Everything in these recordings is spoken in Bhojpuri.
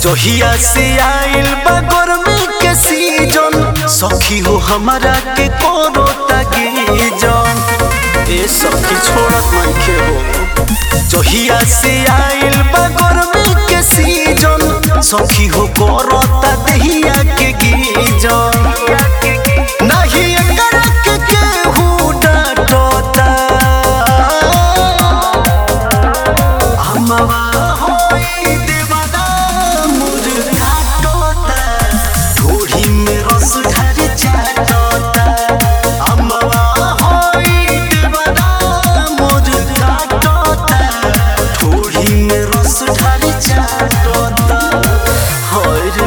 जहिया से आइल बा गर्मी के सीजन सखी हो हमारा के कोनो तगी जन ए सखी छोड़त मनखे हो जहिया से आइल बा गर्मी के सीजन सखी हो करता दहिया के गीजन नहीं एकर के केहू डांटता हमवा होई दीवाना मुझ काटोता ढोढ़ी में रस ढारी चाटोता हमवा होई दीवाना मुझ काटोता ढोढ़ी में रस ढारी चाटोता होय रे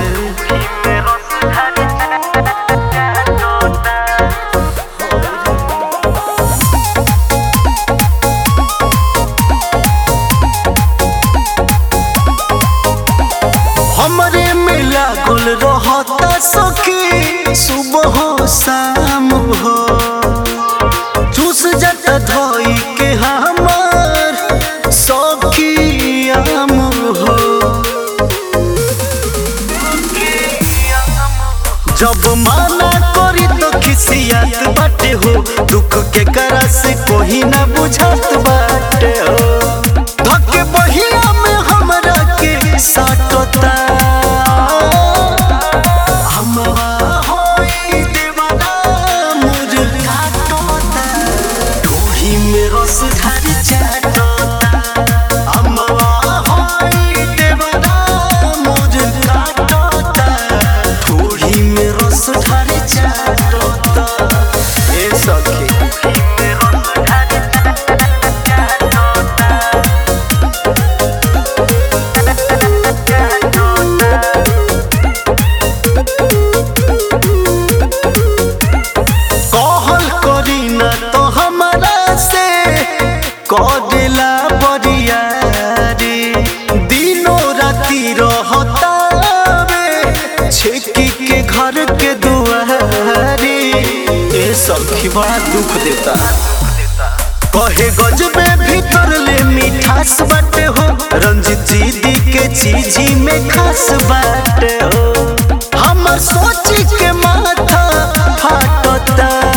हमरे में लागल रहता सखी सुबह हो शाम हो चूस जाता धोई के हमार सखी आम हो जब माना करी तो खिसियात बाटे हो दुख के करा से कोई ना बुझात बाटे हो धके बहिया में हमरा के साटता हमवा होई दीवाना मुझ काटता ढोही में रस ढारी चाटता हमवा होई दीवाना मुझ काटता ढोही में रस ढारी चाटता ए सखी कहल करी ना तो हमारा से कदेला बरिया रे दिनों राती रहता रे छेकी के घर के दुआरे ए सखी बड़ा दुख देता कहे गजबे भीतर ले मिठास बाटे हो रंजित जी दी के चीजी में खास बाटे हो हमर सोच के माथा फाटता